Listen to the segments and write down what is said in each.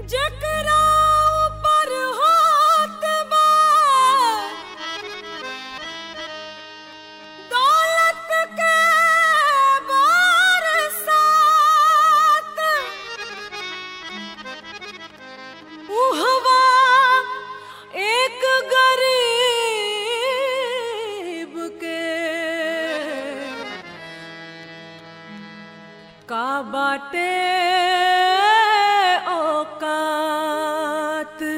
जकरा ऊपर होत बा दौलत के बरसात उहवा एक गरीब के का बाटे औकात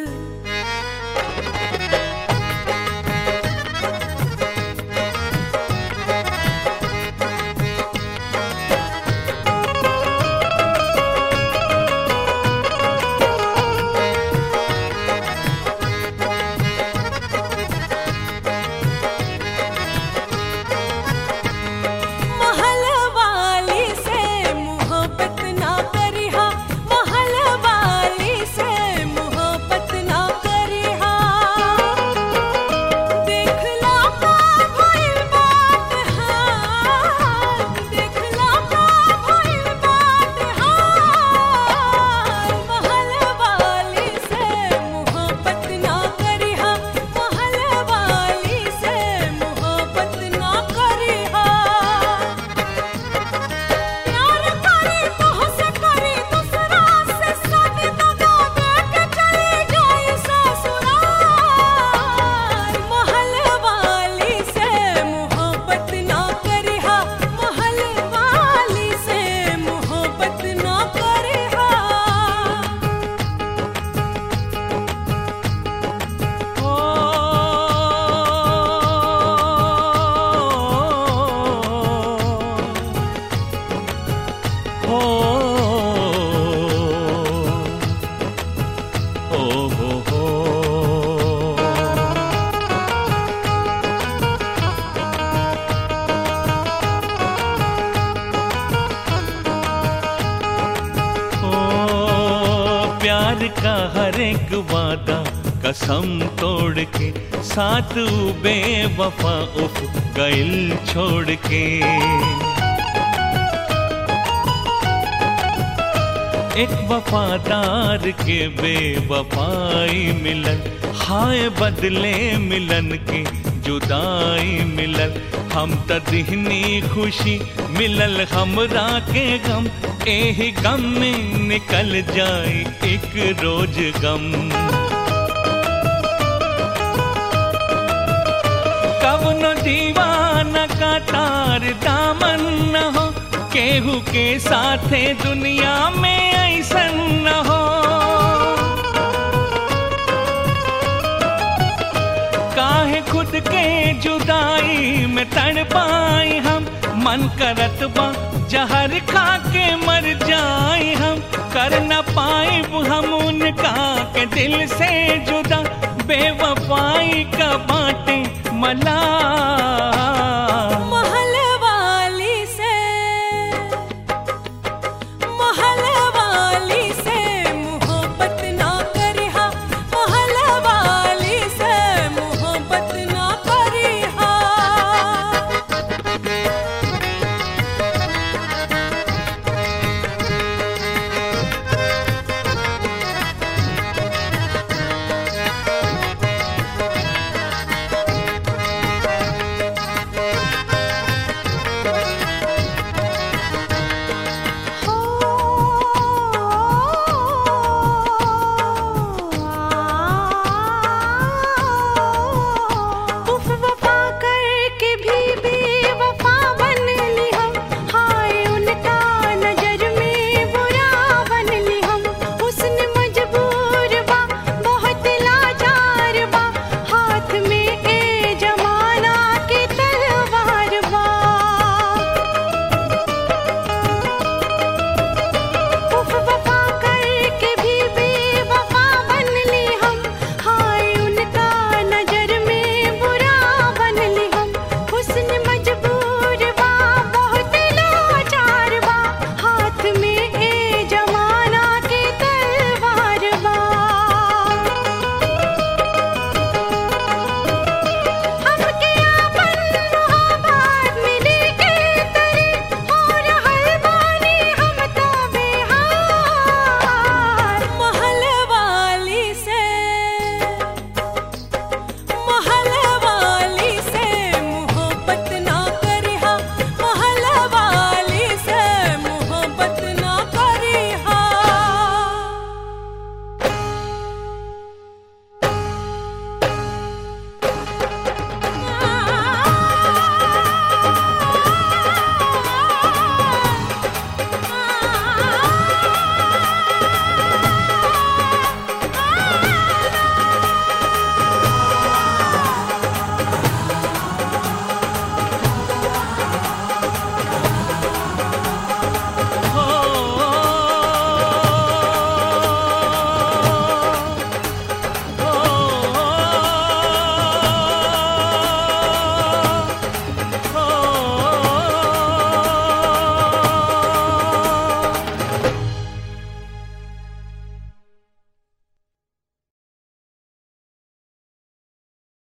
महल वाली से मोहब्बत ना करिहा महल वाली से मोहब्बत ना करिहा देखला का भइल बात हाल देखला का भइल बात हाल महल वाली से मोहब्बत ना करिहा महल वाली से मोहब्बत ना करिहा प्यार करे तोहसे करे दूसरा से शादी दगा दे के चली जाए ससुराल महल वाली से मोहब्बत ना करिहा महल वाली से मोहब्बत ना करिहा हो हो हो हो ओ प्यार का हर एक वादा कसम तोड़ के साथ बेवफा उफ गइल छोड़ के एक वफादार के बेवफाई मिलन हाय बदले मिलन के जुदाई मिलल हम त दिहनी खुशी मिलल हमरा के गम एही गम में निकल जाए एक रोज गम कवनो दीवाना का तार दामन न हो केहू के साथे दुनिया में ऐसन न हो काहे खुद के जुदाई में तड़ पाई हम मन करत बा जहर खा के मर जाए हम कर न पाए हम उनका के दिल से जुदा बेवफाई का बाटे मला